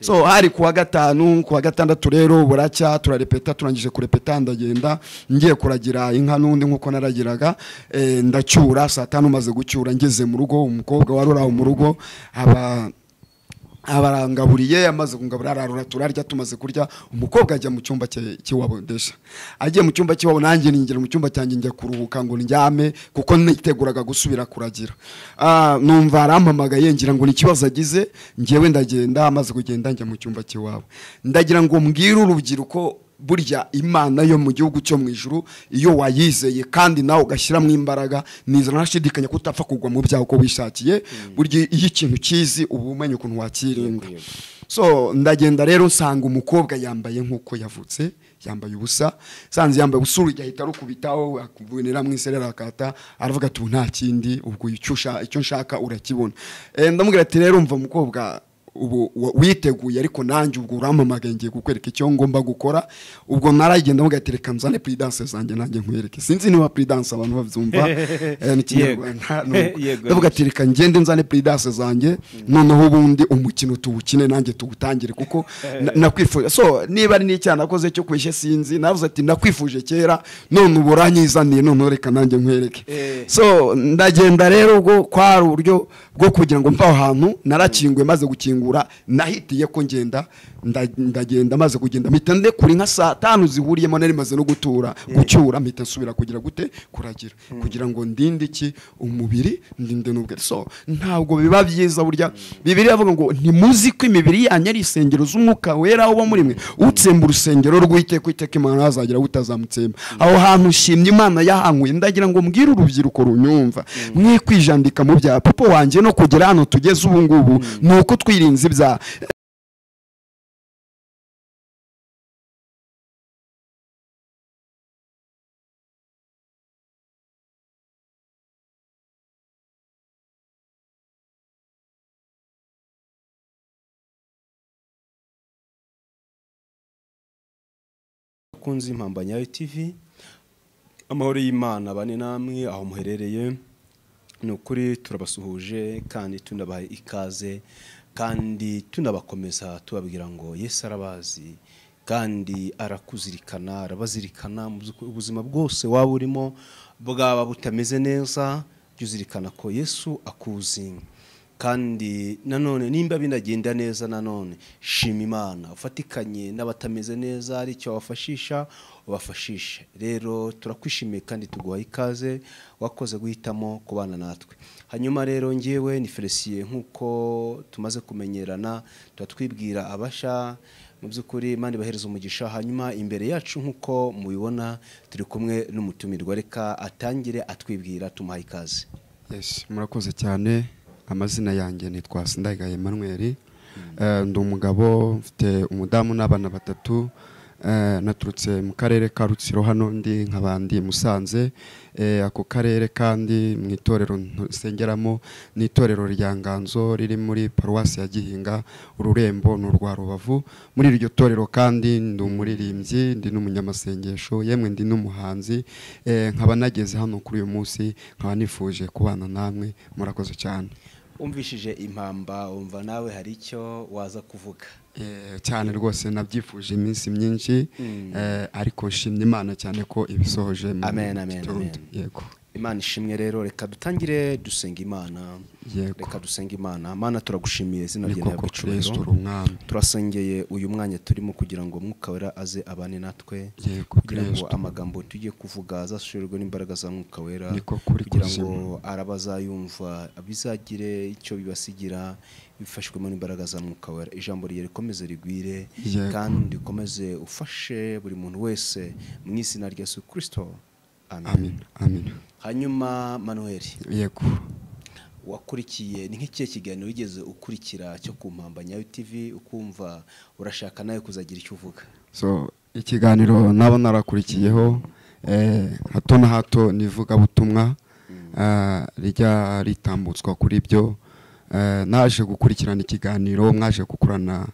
so hari kuwa gatanu kuwa gatandatu rero buracya turarepeta turangije kurepeta ndagenda ngiye kuragira inka n'undi nk'uko naragiraga eh, ndacyura saa tanu maze gucyura ngeze mu rugo umukobwa wari uri aho mu rugo aba abarangaburiye amaze kungabura ararura turarya tumaze kurya umukobwa ajya mu cyumba cye cy'iwabo ndesha agiye mu cyumba cy'iwabo nanjye ninjira mu cyumba cyanjye njya kuruhuka ngo ndyame kuko niteguraga gusubira kuragira Ah, numva arampamagaye ngira ngo ni ikibazo agize ngewe ndagenda amaze kugenda njya mu cyumba cy'iwabo ndagira ngo mbwire urubyiruko burya imana yo mu gihugu cyo mu ijuru iyo wayizeye kandi nawe ugashyiramo imbaraga niza ntashidikanya ko utapfa kugwa mu byaha uko wishakiye burya iyo ikintu ukizi uba umenya ukuntu wakirinda so ndagenda rero nsanga umukobwa yambaye nk'uko yavutse yambaye ubusa sanze yambaye ubusa urujya ahita arukubitaho akuvunira mu iserera akata aravuga ati ubu nta kindi ubwo icyo usha- icyo nshaka urakibona Eh, ndamubwira ati rero mva mukobwa ubu wa- witeguye ariko nanjye ubwo urampamagaye ngiye kukwereka icyo ngomba gukora ubwo naragenda mugatereka nzane puridanse zanjye nanjye nkwereke sinzi niba puridanse abantu babyumva eh, ni kinyarwanda ni uko. Yego. Ndavuga ati, reka ngende nzane puridanse zanjye noneho ubundi umukino tuwukine nanjye tuwutangire kuko na- nakwifuje so niba ari n'icyaha nakoze cyo kwishya sinzi navuze ati nakwifuje kera none ubu uranyizaniye noneho reka nanjye nkwereke Eh. so ndagenda rero ubwo kwari uburyo bwo kugira ngo mve aho hantu narakinguye maze gukingura nahitiye ko ngenda nda- ndagenda maze kugenda mpita ndekura inka saa tanu zihuriyemo nari maze no gutura gucyura mpita nsubira kugira gute kuragira kugira ngo ndinde iki umubiri ndinde n'ubwe so ntabwo biba byiza burya bibiri avuga ngo ntimuzi ko imibiri yanyu ari isengero z'umwuka wera uba muri mwe utsemba urusengero rw'iteka iteka imana azagira utazamutsemba aho hantu ushimye imana yahankuye ndagira ngo mbwire urubyiruko runyumva mwe kwijandika mu byaha papa wanjye no kugera hano tugeze ubu ngubu ni uko twirinze ibyaha abakunzi impimbanya tv amahoro y'imana bane namwe aho muherereye ni ukuri turabasuhuje kandi tunabaha ikaze kandi tunabakomeza tubabwira ngo yesu arabazi kandi arakuzirikana arabazirikana mu by'ukuri ubuzima bwose waba urimo bwaba butameze neza jya uzirikana ko yesu akuzi kandi nanone nimba binagenda neza nanone shima imana ufatikanye n'abatameze neza hari icyo wabafashisha ubafashishe rero turakwishimiye kandi tuguha ikaze wakoze guhitamo kubana natwe hanyuma rero ngewe ni felisiye nk'uko tumaze kumenyerana tuba twibwira abasha mu by'ukuri imana ibahereza umugisha hanyuma imbere yacu nk'uko mubibona turi kumwe n'umutumirwa reka atangire atwibwira tumuhaye ikaze Yes, murakoze cyane amazina yanjye nitwa Sindagaye Emmanuel Eh, ndi umugabo mfite umudamu n'abana batatu Eh, naturutse mu karere ka Rutsiro hano ndi nk'abandi Musanze Eh, ako karere kandi mu itorero nsengeramo ni itorero rya Nganzo riri muri paruwasi ya Gihinga ururembo ni urwa Rubavu muri iryo torero kandi ndi umuririmbyi ndi n'umunyamasengesho yemwe ndi n'umuhanzi Eh, nkaba nageze hano kuri uyu munsi nkaba nifuje kubana namwe murakoze cyane umvishije impamba wumva nawe hari icyo waza kuvuga Eh, cyane rwose nabyifuje iminsi myinshi eh, ariko nshimye imana cyane ko ibisohoje mu Amen, amen, gitondo. amen. yego imana ishimwe rero reka dutangire dusenga imana Yego. reka dusenga imana mana turagushimiye izina ni ryawe koko rihabwe icyubahiro. kristo uri umwami turasengeye uyu mwanya turimo kugira ngo umwuka wera aze abane natwe Yego, kugira ngo Kristo. amagambo tugiye kuvuga azashoborwe n'imbaraga za mwuka wera Niko kuri kugira ngo kuzima. arabazayumva bizagire icyo bibasigira bifashwemo n'imbaraga za mwuka wera ijambo rye rikomeze rigwire Yego. kandi ukomeze ufashe buri muntu wese mu izina rya yesu kirisito amen amin amin hanyuma manuel yego wakurikiye ni nk'ikihe kiganiro wigeze ukurikira cyo ku mpamba nyayo tv ukumva urashaka nawe kuzagira icyo uvuga so ikiganiro naba narakurikiyeho eh, hato na hato ni ivugabutumwa eh, rijya ritambutswa kuri byo eh, naje gukurikirana ikiganiro mwaje gukurana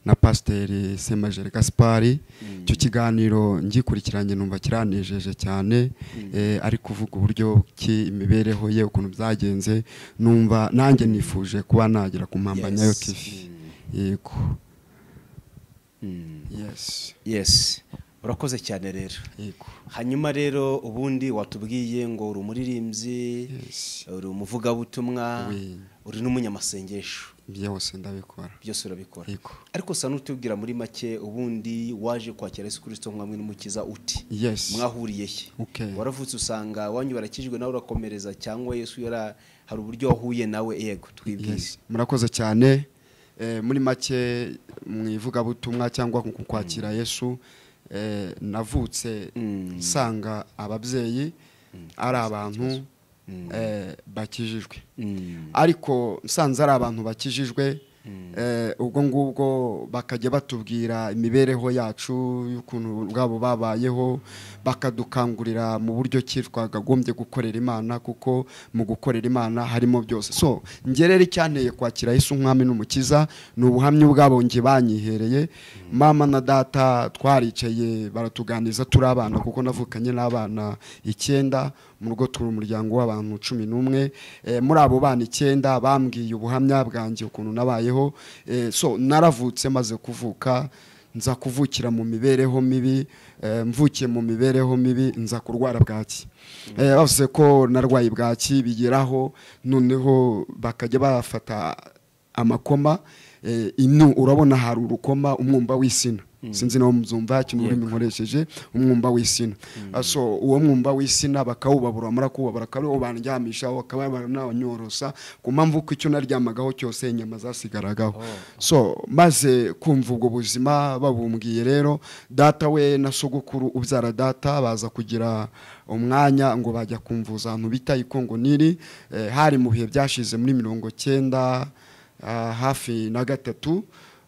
na pasiteri semajere gaspari icyo kiganiro ngikurikiranye numva kiranejeje cyane eh, ari kuvuga uburyo ki imibereho ye ukuntu byagenze numva nanjye nifuje kuba nagera ku mpambanyayo Yes. tv Mm. yego yes yesi urakoze cyane rero yego hanyuma rero ubundi watubwiye ngo uri umuririmbyi Yes. uri umuvugabutumwa Oui. uri n'umunyamasengesho byose ndabikora byose urabikora Yego. ariko usa n'utubwira muri make ubundi waje kwakira yesu kirisito mwamwe n'umukiza uti Yes. mwahuriye he Okay. waravutse usanga wanyu barakijwe nawe urakomereza cyangwa yesu yara hari uburyo wahuye nawe yego twibwize Yes. murakoze cyane Eh, muri make mu ivugabutumwa cyangwa mu kwakira yesu eh, navutse Mm. nsanga ababyeyi ari abantu Mm. eh, bakijijwe Mm. ariko nsanze ari abantu bakijijwe eh, ubwo ngubwo bakajya batubwira imibereho yacu y'ukuntu bwabo babayeho bakadukangurira mu buryo ki twakagombye gukorera imana kuko mu gukorera imana harimo byose so ngerera icyanteye kwakira yesu umwami n'umukiza ni ubuhamya ubwabo njye banyihereye mama na data twaricaye baratuganiza turi abana kuko navukanye n'abana icyenda mu rugo turi umuryango w'abantu cumi n'umwe Eh, muri abo bana icyenda bambwiye ubuhamya bwanjye ukuntu nabayeho Eh, so naravutse maze kuvuka nza kuvukira mu mibereho mibi eh, mvukiye mu mibereho mibi nza kurwara bwaki Eh, bavuze ko narwaye bwaki bigeraho noneho bakajya bafata amakoma eh, inu urabona hari urukoma umwumba w'isina sinzi nawe muzumva ikintu ururimi nkoresheje umwumba w'isina Ah, so uwo mwumba w'isina bakawubabura mara kuwubabura akaba ariwo bandyamishaho akaba bananyorosa ku mpamvu ko icyo naryamagaho cyose inyama zasigaragaho so maze kumva ubwo buzima babumbwiye rero data we na sogokuru ubyara data baza kugira umwanya ngo bajya kumvuza ahantu bita ikongo niri eh, hari mu bihe byashize muri mirongo cyenda ah, hafi na gatatu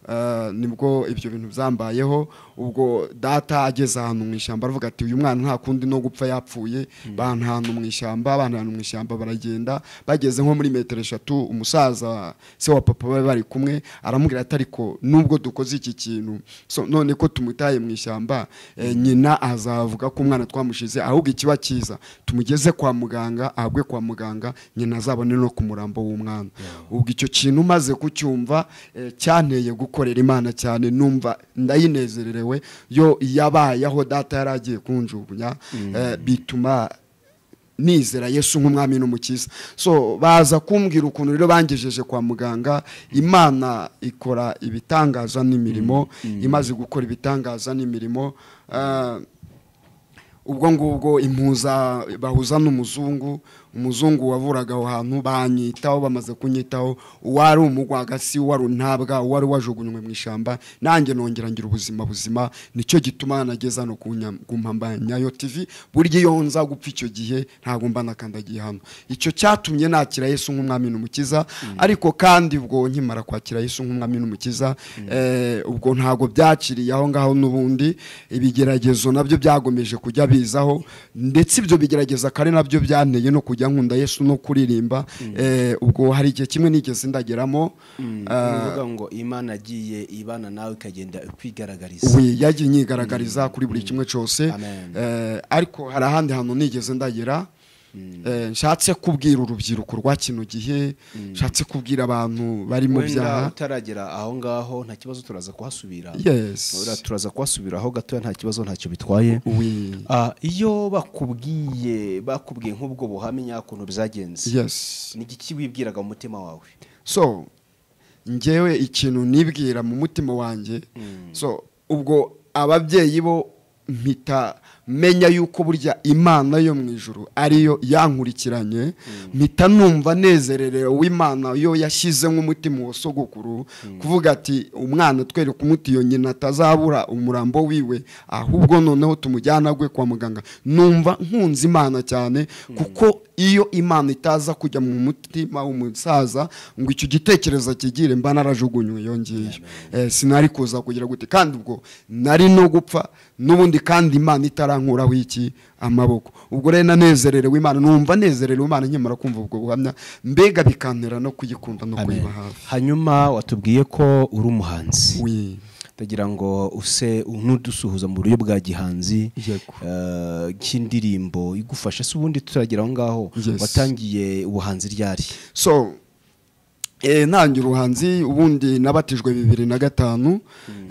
eh, nibwo ibyo bintu byambayeho ubwo data ageze ahantu mu ishyamba aravuga ati uyu mwana nta kundi no gupfa yapfuye bantu ahantu mu ishyamba abantu ahantu mu ishyamba baragenda bageze nko muri metero eshatu umusaza se wa papa bari bari kumwe aramubwira ati ariko nubwo dukoze iki kintu so, none ko tumutaye mu ishyamba eh, nyina azavuga ko umwana twamushize ahubwo ikiba cyiza tumugeze kwa muganga ahabwe kwa muganga nyina azabone no ku murambo w'umwana ubwo icyo kintu maze kucyumva eh, cyanteye gukorera imana cyane numva ndayinezererewe yo yabayeho data yari agiye kunjugunya eh, bituma nizera yesu nk'umwami n'umukiza so baza kumbwira ukuntu rero bangejeje kwa muganga imana ikora ibitangaza n'imirimo imaze gukora ibitangaza n'imirimo ah, ubwo ngubwo impuza bahuza n'umuzungu umuzungu wavuraga aho hantu banyitaho bamaze kunyitaho uwari umugwagasi uwari untabwa uwari wajugunywe mu ishyamba nanjye nongera ngira ubuzima buzima nicyo gituma nageze hano ku nya- ku mpambanyayo tv burya iyo nza gupfa icyo gihe ntabwo mba nakandagiye hano icyo cyatumye nakira yesu nk'umwami n'umukiza ariko kandi ubwo nkimara kwakira yesu nk'umwami n'umukiza eh, ubwo ntabwo byakiriye aho ngaho n'ubundi ibigeragezo nabyo byagomeje kujya bizaho ndetse ibyo bigerageza kare nabyo byanteye no kujya nkunda yesu no kuririmba Eh, ubwo hari igihe kimwe nigeze ndageramo ah, uvuga ngo imana yagiye ibana nawe ikagenda ikwigaragariza we yagiye inyigaragariza kuri buri kimwe cyose Amen. Eh, ariko hari ahandi hantu nigeze ndagera Eh, nshatse kubwira urubyiruko rwa kino gihe nshatse kubwira abantu bari mu wenda byaha utaragera aho ngaho nta kibazo turaza kuhasubira Ura- yes turaza kuhasubira aho gatoya nta kibazo ntacyo bitwaye we Ah, iyo bakubwiye bakubwiye nk'ubwo buhamya ukuntu byagenze yes ni iki wibwiraga mu mutima wawe so njyewe ikintu nibwira mu mutima wanjye so ubwo ababyeyi bo mpita menya yuko burya imana yo mu ijuru ariyo yankurikiranye mpita numva nezererero w'imana yo yashyize nk'umutima wa sogokuru kuvuga ati umwana twereka umuti iyo nyina atazabura umurambo wiwe ahubwo noneho tumujyana gwe kwa muganga numva nkunze imana cyane kuko iyo imana itaza kujya mu mutima w'umusaza ngo icyo gitekerezo akigire mba narajugunywe yongeyeyo eh, sinari kuza kugira gute kandi ubwo nari no gupfa n'ubundi kandi imana itarankuraho iki amaboko ubwo rero nanezererewe imana numva nezererewe imana nkimara kumva ubwo buhamya mbega bikantera no kuyikunda no kuyiba hafi hanyuma watubwiye ko uri umuhanzi Oui. ndagira ngo use nudusuhuza mu buryo bwa gihanzi Yego. eh, cy'indirimbo igufasha se ubundi turagira aho ngaho Yes. watangiye ubuhanzi ryari so Eh, ntangira ubuhanzi ubundi nabatijwe bibiri na gatanu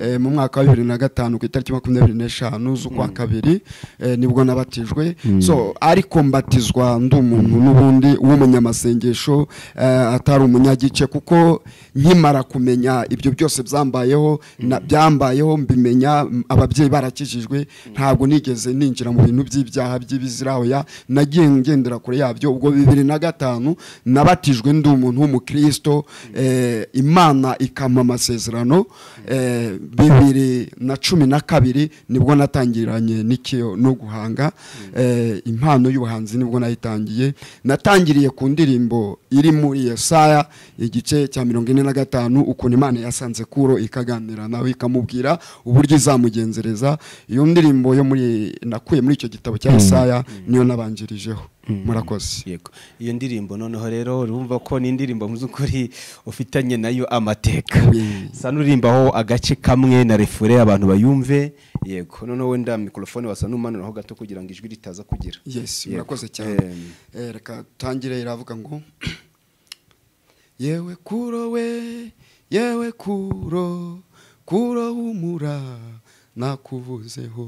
eh, mu mwaka wa bibiri na gatanu ku itariki makumyabiri n'eshanu z'ukwa kabiri eh, nibwo nabatijwe so ariko mbatizwa ndi umuntu n'ubundi w'umunyamasengesho eh, atari umunyagice kuko nkimara kumenya ibyo byose byambayeho na- byambayeho mbimenya m- ababyeyi barakijijwe ntabwo nigeze ninjira mu bintu by'ibyaha by'ibizirahoya nagiye ngendera kure yabyo ubwo bibiri na gatanu nabatijwe ndi umuntu w'umukristo eh, imana ikampa amasezerano eh, bibiri na cumi na kabiri nibwo natangiranye n'ikiyo no guhanga eh, impano y'ubuhanzi nibwo nayitangiye natangiriye ku ndirimbo iri muri yesaya igice cya mirongo ine na gatanu ukuntu imana yasanze kuro ikaganira nawe ikamubwira uburyo izamugenzereza iyo ndirimbo yo muri nakuye muri icyo gitabo cya yesaya niyo nabanjirijeho murakoze yego iyo ndirimbo noneho rero urumva ko ni indirimbo mu by'ukuri ufitanye nayo amateka Yee. sa n'uririmbaho agace kamwe na refure abantu bayumve yego noneho wenda mikorofone wasa n'umanuraho gato kugira ngo ijwi ritaza kugira yes Yego. murakoze cyane Em, Eh, reka tangire iravuga ngo yewe kuro we yewe kuro kuro humura nakuvuzeho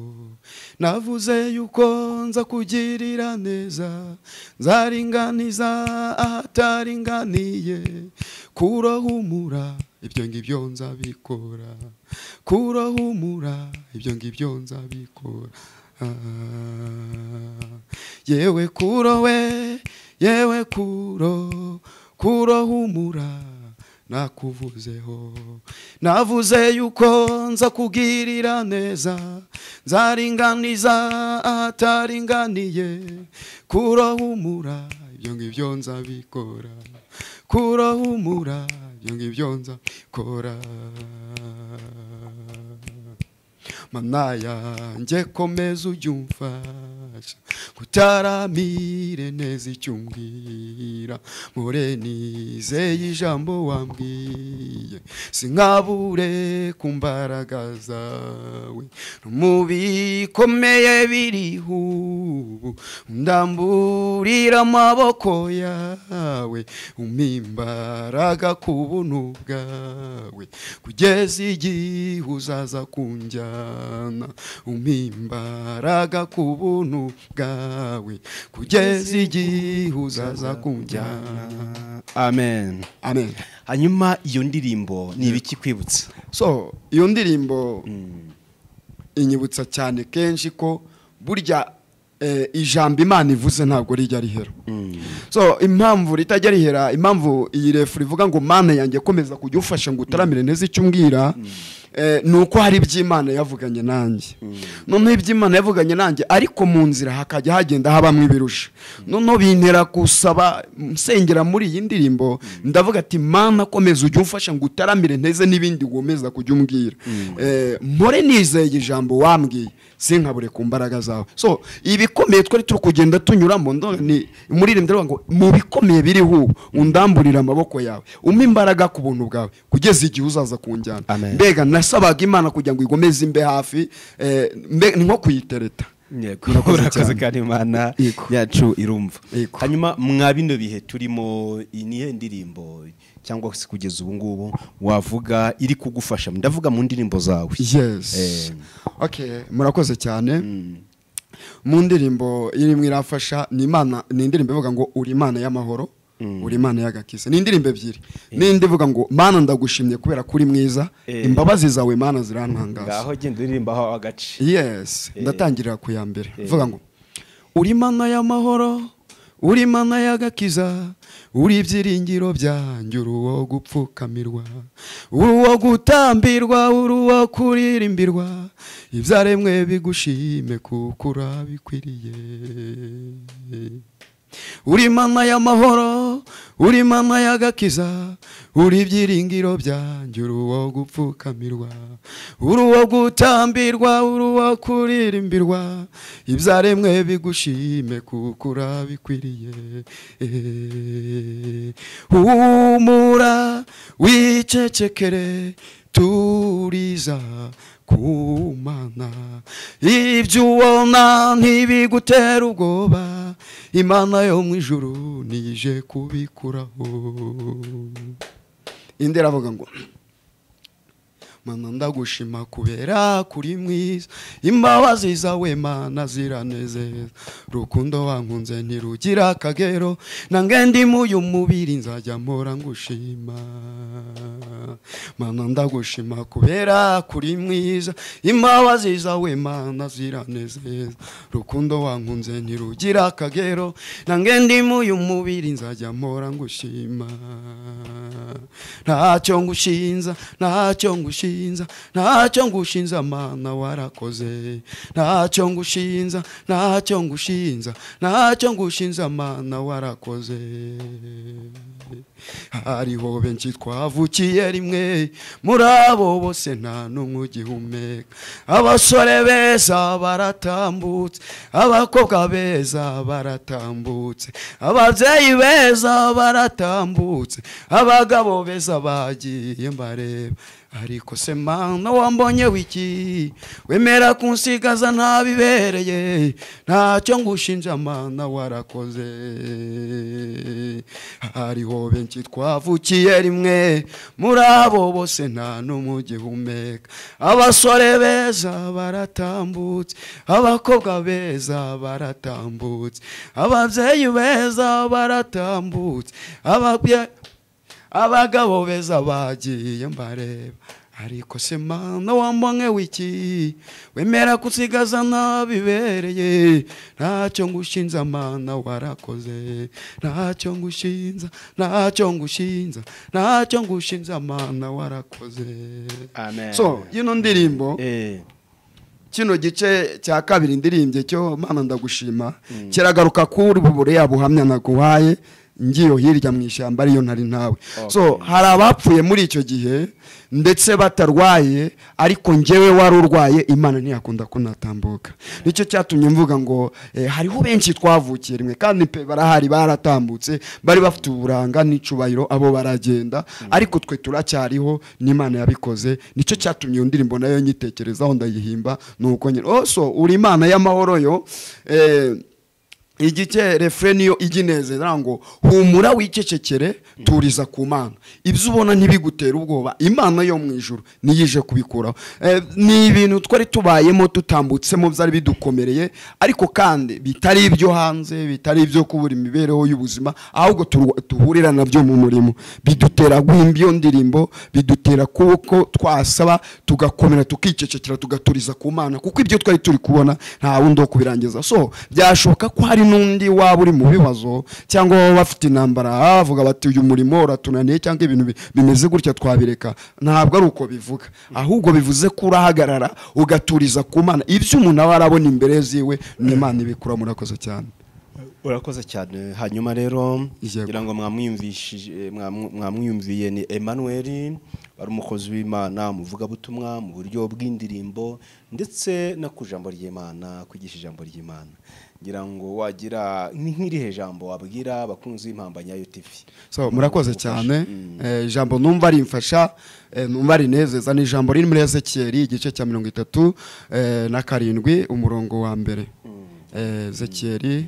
navuze yuko nza kugirira neza nzaringaniza ahataringaniye kuro humura ibyo ngibyo nzabikora kuro humura ibyo ngibyo nzabikora Ah. yewe kuro we yewe kuro kuro humura nakuvuzeho navuze yuko nza kugirira neza nzaringaniza ahataringaniye kuro humura ibyo ngibyo nzabikora kuro humura ibyo ngibyo nzabikora mana yanjye komeza ujye umfasha kutaramire neza icyo umbwira mpore nizeye ijambo wambwiye sinkabure ku mbaraga zawe mu bikomeye biriho ubu ndamburira amaboko yawe umpa imbaraga ku buntu bwawe kugeza igihe uzaza kunjyana umpa imbaraga ku buntu bwawe kugeza igihe uzaza kunjyana amen amen hanyuma iyo ndirimbo ni ibiki kwibutsa so iyo ndirimbo inyibutsa cyane kenshi ko burya eh, ijambo imana ivuze ntabwo rijya rihera so impamvu ritajya rihera impamvu iyi refu rivuga ngo mana yanjye komeza kujya ufasha ngo utaramire neza icyo umbwira eh, ni uko hari iby'imana yavuganye nanjye noneho iby'imana yavuganye nanjye ariko mu nzira hakajya hagenda habamo ibirusha noneho bintera gusaba nsengera muri iyi ndirimbo ndavuga ati mana komeza ujye umfasha ngo utaramire nteze n'ibindi womeza kujya umbwira Eh, mpore nizeye ijambo wambwiye sinkabure ku mbaraga zawe so ibikomeye twari turi kugenda tunyuramo ndo- ni muri iri ndavuga ngo mu bikomeye biriho ubu undamburire amaboko yawe umpe imbaraga ku buntu bwawe kugeza igihe uzaza kunjyana Amen. mbega nasabaga imana kugira ngo igomeze imbe hafi eh, mbe- ni nko kuyitereta Yego, Murakoze murakoze cyane. kandi imana Yego. yacu irumva Yego. hanyuma mwa bino bihe turimo iyi niyo ndirimbo cyangwa se kugeza ubu ngubu wavuga iri kugufasha ndavuga mu ndirimbo zawe yes Eh. okay murakoze cyane mu ndirimbo irimo irafasha ni imana ni indirimbo ivuga ngo uri imana y'amahoro uri imana y'agakiza ni indirimbo ebyiri n'indi ivuga ngo mana ndagushimye kubera ko uri mwiza Eh. imbabazi zawe mana zirantangaza ngaho genda uririmbaho agace yes Eh. ndatangirira ku ya mbere Eh. vuga ngo uri mana y'amahoro uri mana y'agakiza uri ibyiringiro byanjye uri uwo gupfukamirwa uri uwo gutambirwa uri uwo kuririmbirwa ibyaremwe bigushime kuko urabikwiriye uri mana y'amahoro uri mana y'agakiza uri ibyiringiro byanjye uri uwo gupfukamirwa uri uwo gutambirwa uri uwo kuririmbirwa ibyaremwe bigushime kuko urabikwiriye humura wicecekere turiza kumana ibyo ubona ntibigutera ubwoba imana yo mu ijuru nije kubikuraho indi aravuga ngo mana ndagushima kubera kuri mwiza imbabazi zawe mana ziranezeza rukundo wankunze ntirugira akagero nange ndi muyu mubiri nzajya mpora ngushima mana ndagushima kubera kuri mwiza imbabazi zawe mana ziranezeza rukundo wankunze ntirugira akagero nange ndi muyu mubiri nzajya mpora ngushima ntacyo ngushinza ntacyo ngushinza ntacyo ngushinza mana warakoze ntacyo ngushinza ntacyo ngushinza ntacyo ngushinza mana warakoze hariho benshi twavukiye rimwe muri abo bose nta n'umwe ugihumeka abasore beza baratambutse abakobwa beza baratambutse ababyeyi beza baratambutse abagabo beza bagiye mbareba ariko se mana wambonye wiki wemera kunsigaza ntabibereye ntacyo ngushinja mana warakoze hariho benshi twavukiye rimwe muri abo bose nta n'umwe ugihumeka abasore beza baratambutse abakobwa beza baratambutse ababyeyi beza baratambutse ababyeyi abagabo beza bagiye mbareba ariko se mana wambonye wiki wemera kusigaza ntabibereye ntacyo ngushinza mana warakoze ntacyo ngushinza ntacyo ngushinza ntacyo ngushinza mana warakoze amen so yino ndirimbo eh kino gice cya kabiri ndirimbye cyo mana ndagushima kiragaruka kuri buriya buhamya naguhaye ngiyo hirya mu ishyamba ariyo ntari ntawe so hari abapfuye muri icyo gihe ndetse batarwaye ariko ngewe wari urwaye imana ntiyakunda kunatambuka nicyo cyatumye mvuga ngo eh, hariho benshi twavukiye rimwe kandi pe barahari baratambutse bari bafite uburanga n'icubahiro abo baragenda ariko twe turacyariho n'imana yabikoze nicyo cyatumye iyo ndirimbo nayo nyitekerezaho ndayihimba nuko nyine oso uri imana y'amahoro yo eh, igice refure niyo ijya inezeza ngo humura wicecekere turiza ku mana ibyo ubona ntibigutera ubwoba imana yo mu ijoro niyije kubikuraho Eh, ni ibintu twari tubayemo tutambutsemo byari bidukomereye ariko kandi bitari ibyo hanze bitari ibyo kubura imibereho y'ubuzima ahubwo turwa- duhurira nabyo mu murimo bidutera guhimba iyo ndirimbo bidutera kuko twasaba tugakomera tukicecekera tugaturiza ku mana kuko ibyo twari turi kubona nta wundi wo kubirangiza so byashoboka ko hari n'undi waba uri mu bibazo cyangwa baba bafite intambara bavuga bati uyu murimo uratunaniye cyangwa ibintu bi- bimeze gutya twabireka ntabwo ari uko bivuga ahubwo bivuze ko urahagarara ugaturiza ku mana ibyo umuntu aba arabona imbere ziwe ni imana ibikura murakoze cyane urakoze cyane hanyuma rero Yego. ngira ngo mwamwiyumvishije mwamu- mwamwiyumviye ni Emmanuel ari umukozi w'Imana umuvugabutumwa mu buryo bw'indirimbo ndetse no ku ijambo ry'Imana kwigisha ijambo ry'Imana ngira ngo wagira ni nk'irihe jambo wabwira abakunzi b'impambanya ya UTV so murakoze cyane Eh, ijambo numva rimfasha eh, numva rinezeza ni ijambo riri muri ezekiyeli igice cya mirongo itatu eh, na karindwi umurongo wa mbere Eh, ezekiyeli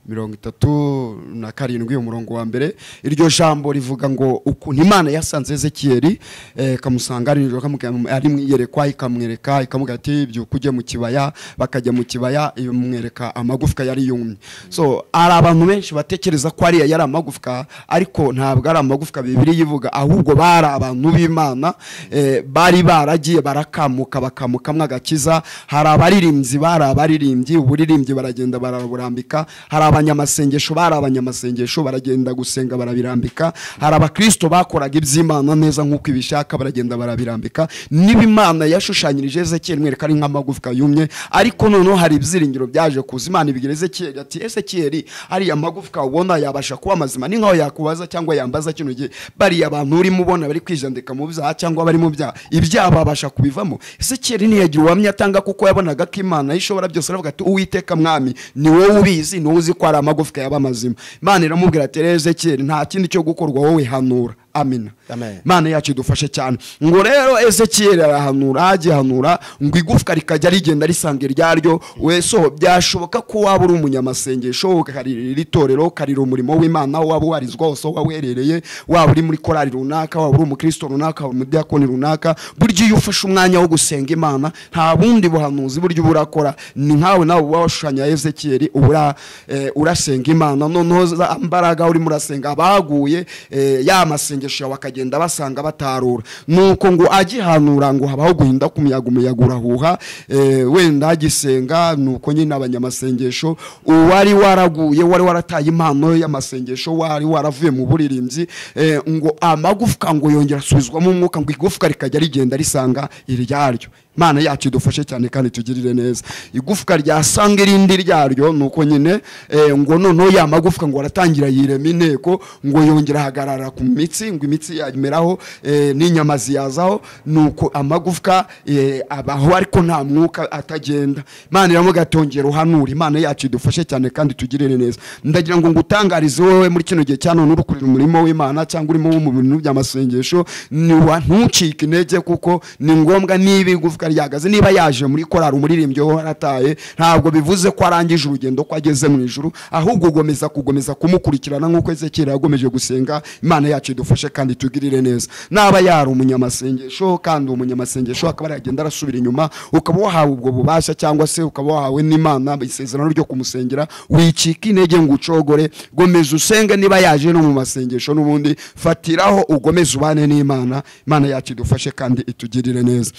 mirongo itatu na karindwi umurongo wa mbere iryo jambo rivuga ngo ukuntu imana yasanze ezekiyeli eh, ikamusanga ari nijoro ikamubwira- ari mu iyerekwa ikamwereka ikamubwira ati byuka ujye mu kibaya bakajya mu kibaya imwereka amagufwa yari yumye so hari abantu benshi batekereza ko ariya yari amagufwa ariko ntabwo ari amagufwa bibiri yivuga ahubwo bari abantu b'imana eh, bari baragiye barakamuka bakamukamwa agakiza hari abaririmbyi bari abaririmbyi uburirimbyi baragenda baraburambika hari abanyamasengesho bari abanyamasengesho baragenda gusenga barabirambika hari abakristo bakoraga iby'imana neza nk'uko ibishaka baragenda barabirambika niba imana yashushanyirije ezekiyeli mwereka ari nk'amagufwa yumye ariko noneho hari ibyiringiro byaje kuza imana ibigera ezekiyeli ati ezekiyeli ariya magufwa ubona yabasha kuba mazima ni nkaho yakubaza cyangwa yambaza kino gihe bariya bantu urimo ubona bari kwijandika mu byaha cyangwa bari mu byaha ibyaha babasha kubivamo ezekiyeli ntiyagira ubuhamya atanga kuko yabonaga ko imana ishobora byose aravuga ati uwiteka mwami ni wowe ubizi ni wowe uzi ko ari amagufwa yaba mazima imana iramubwira ati rero ezekiyeli nta kindi cyo gukorwa wowe hanura amina Amen. mana yacu idufashe cyane ngo rero ezekiyeli arahanura agihanura ngo igufwa rikajya rigenda risanga iryaryo wesoho byashoboka ko waba uri umunyamasengesho ukaririra iri torero ukarira umurimo w'imana aho waba ubarizwa hose aho waba uherereye waba uri muri korali runaka waba uri umukristo runaka waba umudiyakoni runaka burya iyo ufashe umwanya wo gusenga imana nta bundi buhanuzi burya uba urakora ni nkawe nawe uba washushanya ezekiyeli uba ura- eh, urasenga imana noneho za mbaraga urimo urasenga abaguye eh, ya masengesho yawe akagenda basanga batarura nuko ngo agihanura ngo habaho guhinda k'umuyaga umuyaga urahuha eh, wenda agisenga nuko nyine abanyamasengesho uwari waraguye wari warataye impano y'amasengesho wari waravuye mu buririmbyi eh, ngo amagufwa ngo yongera asubizwamo umwuka ngo igufwa rikajya rigenda risanga iryaryo Imana yacu idufashe cyane kandi tugirire neza igufwa ryasanga irindi ryaryo nuko nyine eh, ngo noneho ya magufwa ngo aratangira yirema inteko ngo yongera ahagarara ku mitsi ngo imitsi yameraho eh, n'inyama ziyazaho nuko amagufwa eh, abaho ariko nta mwuka atagenda Imana iravuga ati "Ongera uhanure Imana yacu idufashe cyane kandi tugirire neza ndagira ngo ngutangarize wowe muri kino gihe cya none uri kurira umurimo w'Imana cyangwa urimo wo mu bintu by'amasengesho ni wa- ntucike intege kuko ni ngombwa niba igufwa ryahagaze niba yaje muri korari umuririmbyi we warataye ntabwo bivuze ko arangije urugendo ko ageze mu ijuru ahubwo ugomeza kugomeza kumukurikirana nk'uko ezekiyeli yagomeje gusenga imana yacu idufashe kandi tugirire neza naba yari umunyamasengesho kandi uwo munyamasengesho akaba yagenda arasubira inyuma ukaba wahawe ubwo bubasha cyangwa se ukaba wahawe n'imana isezerano ryo kumusengera wicika intege ngo ucogore gomeza usenge niba yaje no mu masengesho n'ubundi fatiraho ugomeze ubane n'imana imana yacu idufashe kandi itugirire neza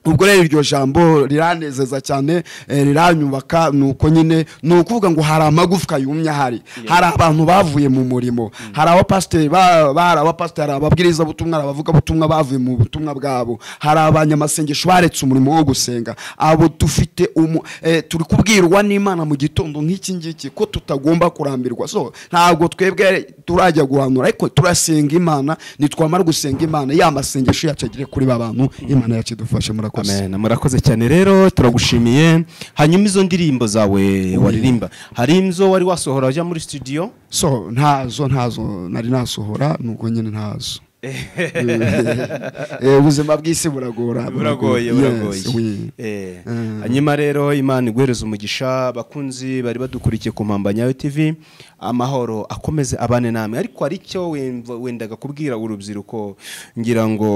ubwo rero iryo jambo riranezeza cyane eh, riranyubaka ni uko nyine ni ukuvuga ngo hari amagufwa yumye ahari hari abantu bavuye mu murimo hari abapasiteri ba- ba- hari abapasiteri hari ababwiriza butumwa hari abavugabutumwa bavuye mu butumwa bwabo hari abanyamasengesho baretse umurimo wo gusenga abo dufite umu- eh, turi kubwirwa n'imana mu gitondo nk'iki ngiki ko tutagomba kurambirwa so ntabwo twebwe turajya guhanura ariko turasenga imana nitwamara gusenga imana ya masengesho yacu agere kuri ba bantu imana yacu idufashe murakoze Amen. murakoze cyane rero turagushimiye hanyuma izo ndirimbo zawe waririmba hari inzo wari wasohora ujya muri studio so ntazo ntazo nari nasohora nubwo nyine ntazo Eh, ubuzima bw'isi buragora buragoye Yes, buragoye oui. Eh, Mm. hanyuma rero imana iguhereza umugisha abakunzi bari badukurikiye ku mpambanyayo tv amahoro akomeze abane namwe ariko hari icyo wemva- wendaga kubwira urubyiruko ngira ngo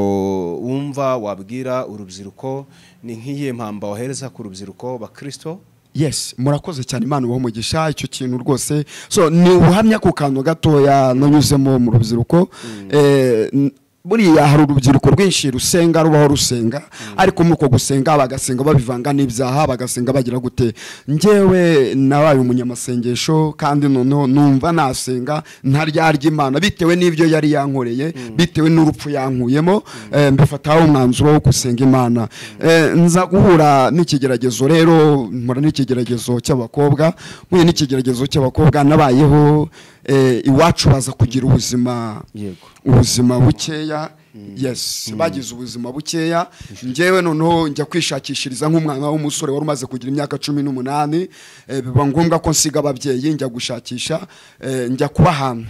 wumva wabwira urubyiruko ni nk'iyihe mpamba wahereza ku rubyiruko bakristo yes murakoze cyane imana ubaha umugisha icyo kintu rwose so ni ubuhamya ku kantu gatoya nanyuzemo mu rubyiruko Eh, n- buriya hari urubyiruko rwinshi rusenga rubaho rusenga ariko muri uko gusenga bagasenga babivanga n'ibyaha bagasenga bagira gute njyewe nabaye umunyamasengesho kandi noneho numva nasenga ntaryarya imana bitewe n'ibyo yari yankoreye bitewe n'urupfu yankuyemo eh, mbifataho umwanzuro wo gusenga imana Eh, nza guhura n'ikigeragezo rero mpura n'ikigeragezo cy'abakobwa mpuye n'ikigeragezo cy'abakobwa nabayeho eh, iwacu baza kugira ubuzima yego ubuzima bukeya yes bagize ubuzima bukeya njyewe noneho njya kwishakishiriza nk'umwana w'umusore wari umaze kugira imyaka cumi n'umunani eh, biba ngombwa ko nsiga ababyeyi njya gushakisha eh, njya kuba ahantu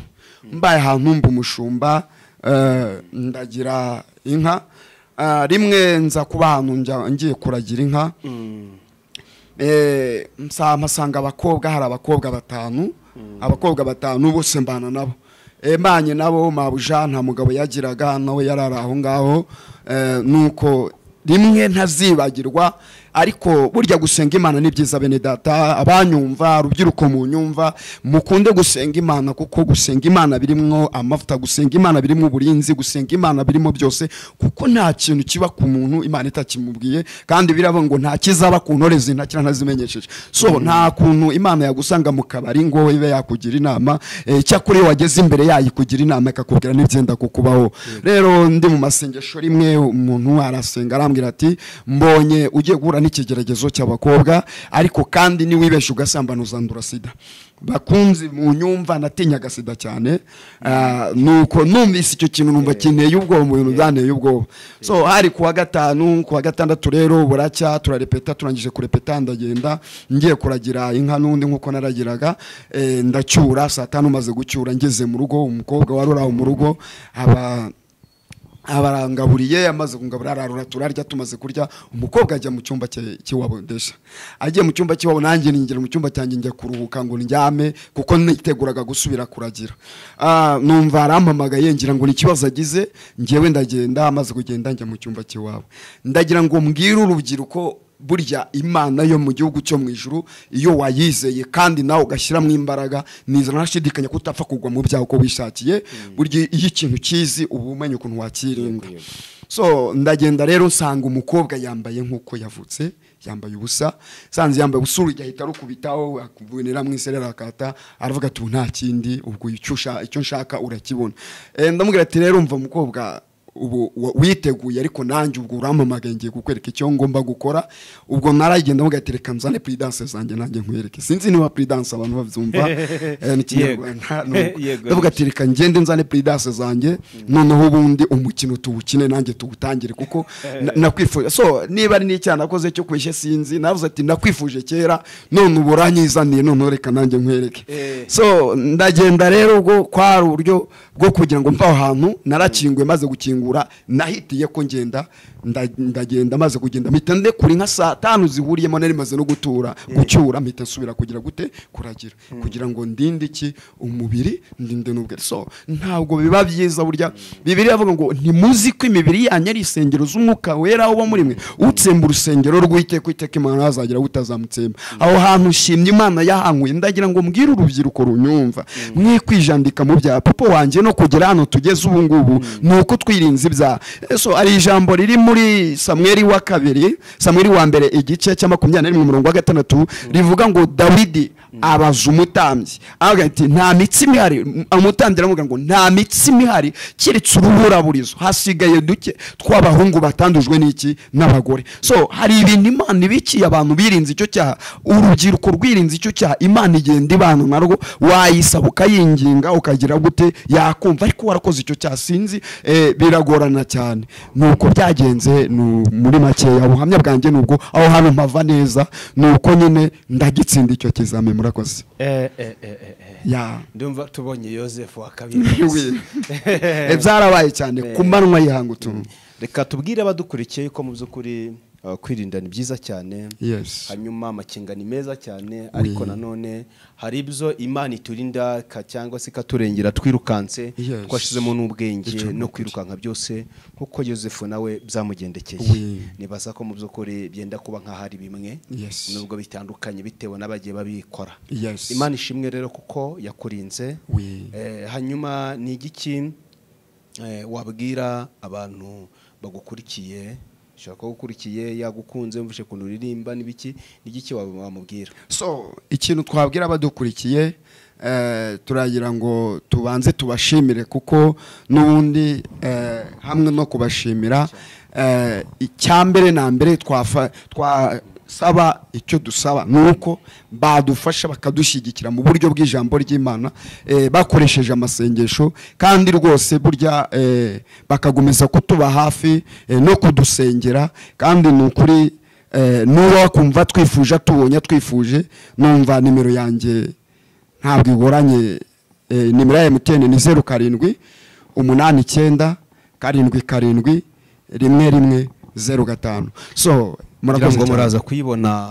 mbaye ahantu mba umushumba eh, ndagira inka Ah, rimwe nza kuba ahantu njya- ngiye kuragira inka Eh, msa- mpasanga abakobwa hari abakobwa batanu abakobwa batanu bose mbana nabo Eh, mbanye nabo mabuja nta mugabo yagiraga nawe yarari aho ngaho Eh, nuko rimwe ntazibagirwa ariko burya gusenga imana ni byiza bene data abanyumva rubyiruko mu nyumva mukunde gusenga imana kuko gusenga imana birimo amavuta gusenga imana birimo uburinzi gusenga imana birimo byose kuko nta kintu kiba ku muntu imana itakimubwiye kandi biravuga ngo nta kizaba ku ntore zintakira ntazimenyesheje so nta kuntu imana yagusanga mu kabari ngo ibe yakugira inama eh, cyakora iyo wageze imbere yayikugira inama ikakubwira n'ibyenda kukubaho rero ndi mu masengesho rimwe umuntu arasenga aramuha arambwira ati mbonye ugiye guhura n'ikigeragezo cy'abakobwa ariko kandi niwibesha ugasambana uzandura sida bakunzi mu nyumva natinyaga sida cyane Ah, nuko numvise icyo kintu numva kineye ubwoba mu bintu byanteye ubwoba so hari kuwa gatanu kuwa gatandatu rero buracya turarepeta turangije kurepeta ndagenda ngiye kuragira inka n'undi nkuko naragiraga eh, ndacyura saa tanu maze gucyura ngeze mu rugo umukobwa wari uri aho mu rugo aba abarangaburiye amaze kungabura ararura turarya tumaze kurya umukobwa ajya mu cyumba cye- cy'iwabo ndesha agiye mu cyumba cy'iwabo nanjye ninjira mu cyumba cyanjye njya kuruhuka ngo ndyame kuko niteguraga gusubira kuragira Ah, numva arampamagaye ngira ngo ni ikibazo agize ngewe ndagenda amaze kugenda njya mu cyumba cy'iwabo ndagira ngo mbwire urubyiruko burya imana yo mu gihugu cyo mu ijuru iyo wayizeye kandi nawe ugashyiramo imbaraga niza ntashidikanya ko utapfa kugwa mu byaha uko wishakiye burya iyo ikintu kizi uba umenya ukuntu wakirinda Yego, so ndagenda rero nsanga umukobwa yambaye nk'uko yavutse yambaye ubusa sanze yambaye ubusa urujya ahita arukubitaho akubonera mu iserera akata aravuga ati "Ubu nta kindi ubwo icyo usha- icyo nshaka urakibona Eh, ndamubwira ati rero mva mukobwa ubu wa- witeguye ariko nanjye ubwo urampamagaye ngiye kukwereka icyo ngomba gukora ubwo naragenda mvuga ati reka nzane puridanse zanjye nanjye nkwereke sinzi niba puridanse abantu babyumva eh, ni kinyarwanda ni uko. Yego. Ndavuga ati reka ngende nzane puridanse zanjye noneho ubundi umukino tuwukine nanjye tuwutangire kuko na- nakwifuje so niba ari n'icyaha nakoze cyo kwishe sinzi navuze ati nakwifuje kera none ubu uranyizaniye noneho reka nanjye nkwereke Eh. so ndagenda rero ubwo kwari uburyo bwo kugira ngo mve aho hantu narakinguye maze gukingura nahitiye ko ngenda nda- ndagenda maze kugenda mpita ndekura inka saa tanu zihuriyemo nari maze no gutura gucyura mpita nsubira kugira gute kuragira kugira ngo ndinde iki umubiri ndinde n'ubwenge so ntabwo biba byiza burya bibiri avuga ngo ntimuzi ko imibiri yanyu ari isengero z'umwuka wera uba muri mwe utsemba urusengero rw'iteka iteka imana azagira aho utazamutsemba aho hantu nshimye imana yahankuye ndagira ngo mbwire urubyiruko runyumva mwe kwijandika mu byaha papa wanjye no kugera hano tugeze ubu ngubu ni uko twirinze ibyaha so hari ijambo riri muri samweri wa kabiri samweri wa mbere igice cya makumyabiri na rimwe umurongo wa gatandatu rivuga ngo dawidi abaza umutambyi aravuga ati nta mitsi ihari umutambyi aramubwira ngo nta mitsima ihari keretse uruburaburizo hasigaye duke tw'abahungu batandujwe n'iki n'abagore so hari ibintu imana ibikiye abantu birinze icyo cyaha urubyiruko rwirinze icyo cyaha imana igenda ibana narwo wayisaba ukayinginga ukagira gute yakumva ariko warakoze icyo cyaha sinzi eh, biragorana cyane nuko byagenze nu- muri makeya ubuhamya bwanjye nubwo aho hantu mpava neza nuko nyine ndagitsinda icyo kizami murakoze Eh, eh, eh, eh, eh. ya ndumva tubonye yosefu wa kabiri Wi. Eh, byarabaye cyane ku manywa yihanga utuntu reka tubwire abadukurikiye ko mu by'ukuri uh, kwirinda ni byiza cyane yes hanyuma amakenga ni meza cyane ariko nanone hari ibyo imana iturinda ka- cyangwa se ikaturengera twirukanse Yes. twashyizemo n'ubwenge Icyo no nukuri. kwirukanka byose nk'uko yosefu nawe byamugendekeye Oui. nibaza ko mu by'ukuri byenda kuba nk'ahari bimwe Yes. nubwo bitandukanye bitewe n'abagiye babikora Yes. imana ishimwe rero kuko yakurinze Oui. Eh, hanyuma ni igiki eh, wabwira abantu bagukurikiye ushobora kuba agukurikiye yagukunze mvise ukuntu uririmba n'ibiki ni igiki wab- wamubwira so ikintu twabwira abadukurikiye eh, turagira ngo tubanze tubashimire kuko n'ubundi eh, hamwe no kubashimira eh, icya mbere na mbere twafa- twasaba icyo dusaba ni uko badufasha bakadushyigikira mu buryo bw'ijambo ry'imana eh, bakoresheje amasengesho kandi rwose burya eh, bakagumiza kutuba hafi eh, no kudusengera kandi ni ukuri Eh, nuba wakumva twifuje atubonye twifuje numva nimero yanjye ntabwo igoranye eh, nimero ya emutiyeni ni zeru karindwi umunani icyenda karindwi karindwi rimwe rimwe zeru gatanu so kugira murakoze ngo cyane muraza kuyibona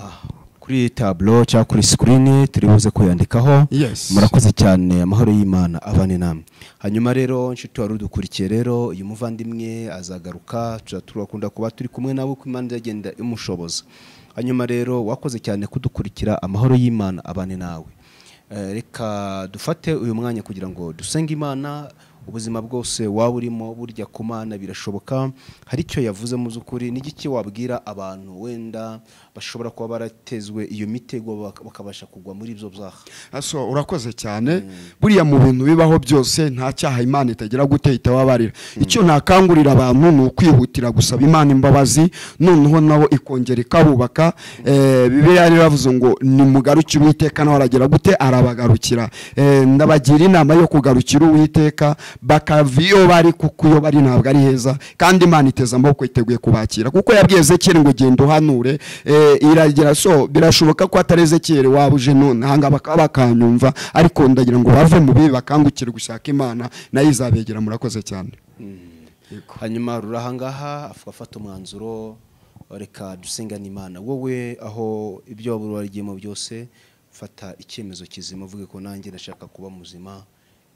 kuri taburo cyangwa kuri sikirini turi buze kuyandikaho Yes. murakoze cyane amahoro y'imana abane namwe hanyuma rero inshuti wari udukurikiye rero uyu muvandimwe azagaruka tuza turakunda kuba turi kumwe nawe uko imana izagenda imushoboza hanyuma rero wakoze cyane kudukurikira amahoro y'imana abane nawe Eh, reka dufate uyu mwanya kugira ngo dusenge imana ubuzima bwose waba urimo burya ku mana birashoboka hari icyo yavuze mu by'ukuri n'igiki wabwira abantu wenda bashobora kuba baratezwe iyo mitego bak- bakabasha kugwa muri ibyo byaha aso urakoze cyane buriya mu bintu bibaho byose nta cyaha imana itagira gute itababarira icyo ntakangurira abantu ni ukwihutira gusaba imana imbabazi noneho nabo ikongera ikabubaka Eh, bibiliya yari yaravuze ngo nimugarukire uwiteka nawe aragira gute arabagarukira Eh, ndabagira inama yo kugarukira uwiteka bakava iyo bari kuko iyo bari ntabwo ari heza kandi imana iteze amaboko iteguye kubakira kuko yabwiye ezekiyeli ngo genda uhanure Eh, iragira so birashoboka ko atari ezekiyeli waba uje none ahangaha bakaba bakanyumva ariko ndagira ngo bave mu bibi bakangukire gushaka imana nayo izabegera murakoze cyane hanyuma rurahangaha afu- afata umwanzuro reka dusengane imana wowe aho ibyo waba warigiyemo byose fata icyemezo kizima uvuge ko nanjye ndashaka kuba muzima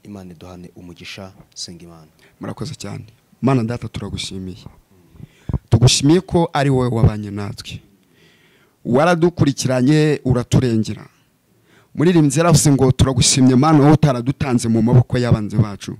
imana iduhane umugisha senga imana murakoze cyane mana data turagushimiye tugushimiye ko ari wowe wabanye natwe waradukurikiranye uraturengera muri iri nzira yaravuze ngo turagushimye mana wowe utaradutanze mu maboko y'abanzi bacu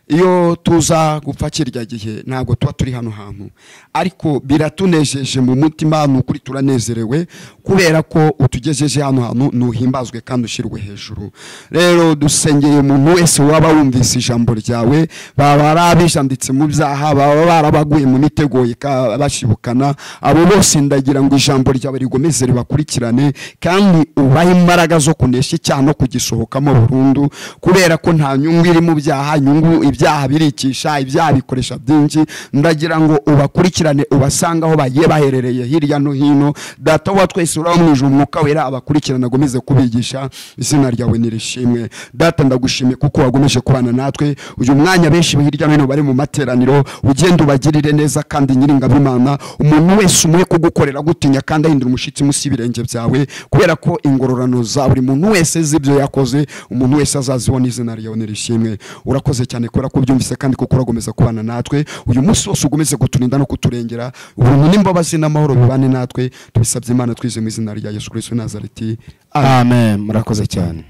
iyo tuza gupfa kirya gihe ntabwo tuba turi hano hantu ariko biratunejeje mu mutima ni ukuri turanezerewe kubera ko utugejeje hano hantu ntuhimbazwe kandi ushyirwe hejuru rero dusengeye umuntu wese waba wumvise ijambo ryawe baba ari abijanditse mu byaha baba barabaguye mu mitego ika- bashibukana abo bose ndagira ngo ijambo ryawe rigomeze ribakurikirane kandi ubahe imbaraga zo kunesha icyaha no kugisohokamo burundu kubera ko nta nyungu iri mu byaha nyungu ibyaha birikisha ibyaha bikoresha byinshi ndagira ngo ubakurikirane ubasange aho bagiye baherereye hirya no hino data wa twese uraba mu ijuru umwuka wera abakurikirana agomeze kubigisha izina ryawe nirishimwe data ndagushimiye kuko wagomeje kubana natwe uyu mwanya benshi hirya no hino bari mu materaniro ugenda ubagirire neza kandi nyiringabimana umuntu wese umwe kugukorera gutinya kandi ahindura umushyitsi munsi y'ibirenge byawe kubera ko ingororano za buri muntu wese z'ibyo yakoze umuntu wese azazibona izina ryawe nirishimwe urakoze cyane kubera ko ubyumvise kandi kuko uragomeza kubana natwe uyu munsi wose ugomeze kuturinda no kuturengera ubuntu n'imbabazi n'amahoro bibane natwe tubisabye imana twize mu izina rya yesu kirisito w'i nazareti amen murakoze cyane